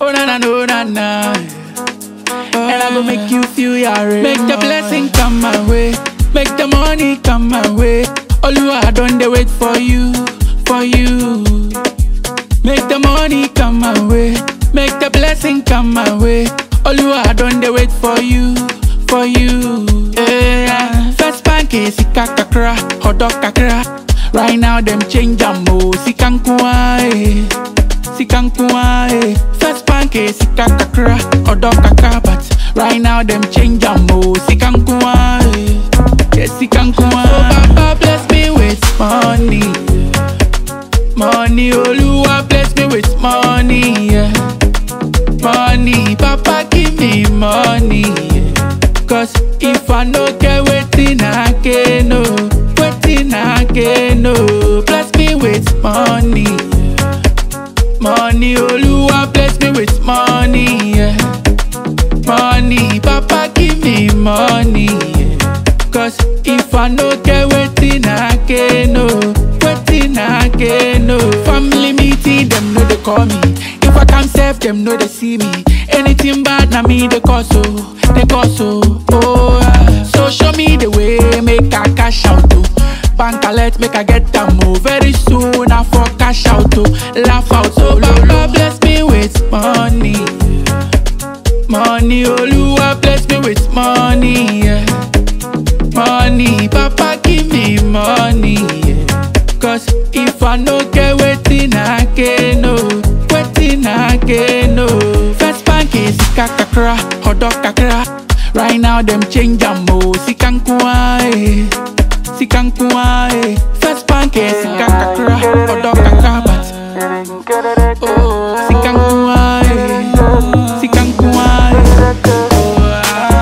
Oh na na no na na. And I go make you feel your Make the blessing come my way. Make the money come my way. Oluwa I don dey wait for you, for you. Make the money come my way. Make the blessing come my way. Oluwa I don dey wait for you, for you. Yeah. First bank is sika kakra, hodo kakra. Right now them change am o, sika nkuwa eh. Sika nkuwa eh. First bank is sika kakra, hodo kakra. But right now them change am o, sika nkuwa eh. Yeah, sika nkuwa. So Baba bless me with money. Money, Oluwa bless me with money, yeah. Money, Papa give me money, yeah. Cause if I no get wetin I get no, wetin I get no. Bless me with money, yeah. Money, Oluwa bless me with money, yeah. Money, Papa give me money, yeah. Cause if I no get wetin I get no, wetin I get no. Family meeting, them know they call me. If I come safe, them know they see me. Anything bad, na me they cause so, they cause so. Oh, ah. so show me the way, make I cash out to. Bank alert, make I get them move very soon. I for cash out to, laugh out so. Lord bless me with money. Money, Oluwa bless me with money. Yeah. Money, Papa give me money. Yeah. Cause if I no get wetin I get no, wetin I get no. First bank is sika kakra, hodo kakra. Right now them change am o, sika nkuwa eh, sika nkuwa eh. First bank is sika kakra, hodo kakra, but oh, sika nkuwa eh, sika nkuwa eh. Oh,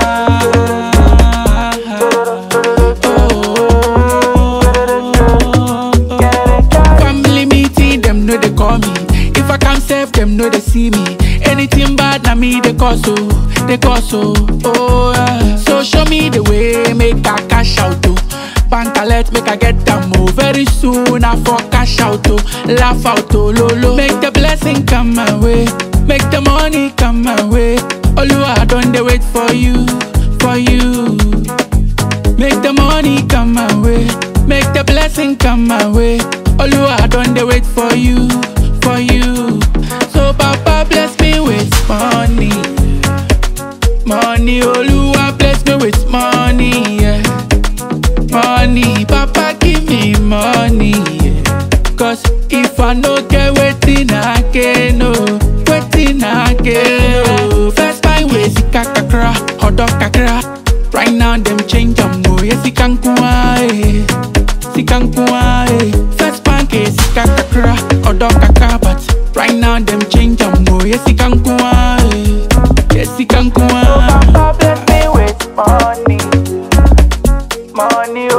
ah, Family meeting, them know they call me. If I come safe, them know they see me. Anything bad, na me they cause so, they cause so. Oh, yeah. so show me the way, make I cash out to. Bank alert, make I get them move very soon. I for cash out to, laugh out to, lolo. Make the blessing come my way, make the money come my way. Oluwa, I don't they wait for you, for you. Make the money come my way. Make the blessing come my way. Oluwa, I don't dey wait for you, for you. So Papa bless me with money. Money, Oluwa bless me with money, yeah. Money, Papa give me money, yeah. Cause if I no get wetin I get no, wetin I get no. First buy way sika kakra, hodo kakra. Right now them change am o, yeah sika nkuwa eh, sika nkuwa eh. First bank is sika kakra, hodo kakra. But right now them change am o, yeah sika nkuwa eh, yeah sika nkuwa. Papa bless me with money. Money,